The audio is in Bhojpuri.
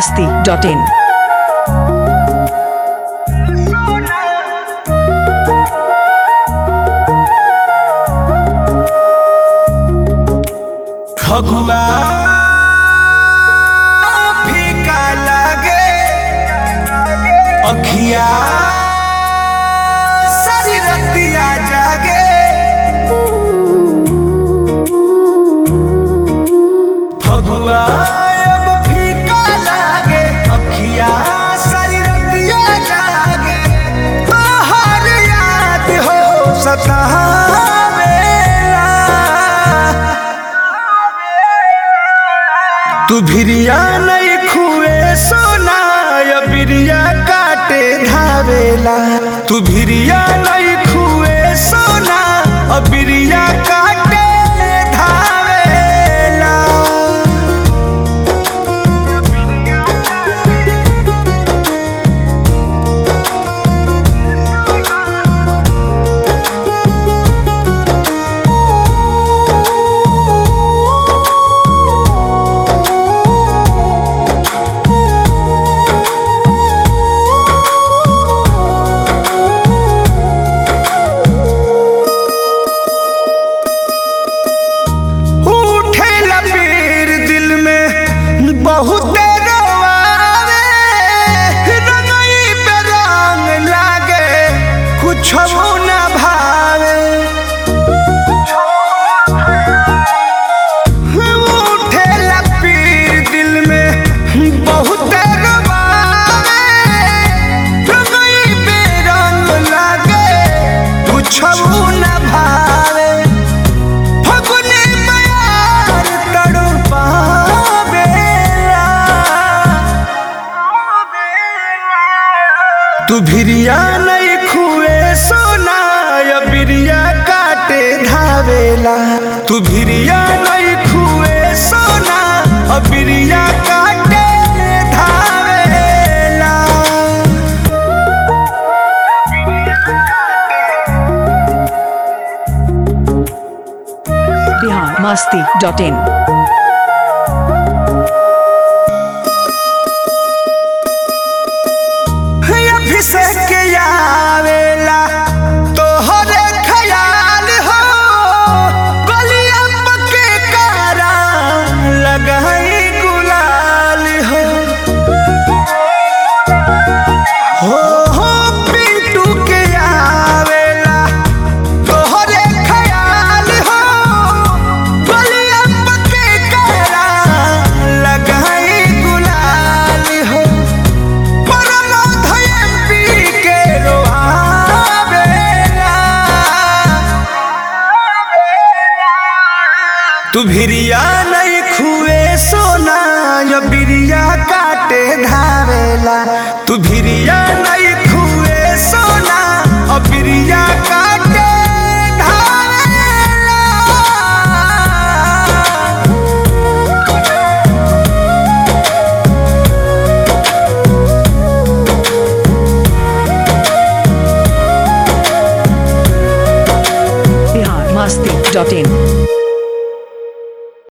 masti.in. फगुआ फीका लागे अखिया सारी रतिया जागे फगुआ अब फीका लागे अखिया सारी रतिया जागे बाहर याद हो सतावेला तू भिरिया नहीं खुए सोना या बिरिया काटे धावेला तू भिरिया नहीं खुए सोना और बिरिया काटे धावेला उठे लपीर दिल में बहुत रोआवे रंगई पे रंग लागे कुछ न भावे उठे लपीर दिल में बहुत रोआवे रंगई पे रंग लागे कुछ न भावे फगुनी मयार तड़पावेला तू भिरिया नहीं खुए सोना या बिरिया काटे धावेला तू भिरिया नहीं खुए सोना और बिरिया काटे धावेला Bihar masti.in. अभिषेक आवेला तोहरे ख्याल हो गलिया पके कारा लगाई गुलाल हो हो हो पीटू के आवेला तोहरे ख्याल हो गलिया पके कारा लगाई गुलाल हो तू भिरिया नहीं खुए सोना या बिरिया काटे धावेला तू भिरिया नहीं खुए सोना और बिरिया काटे धावेला Bihar masti.in.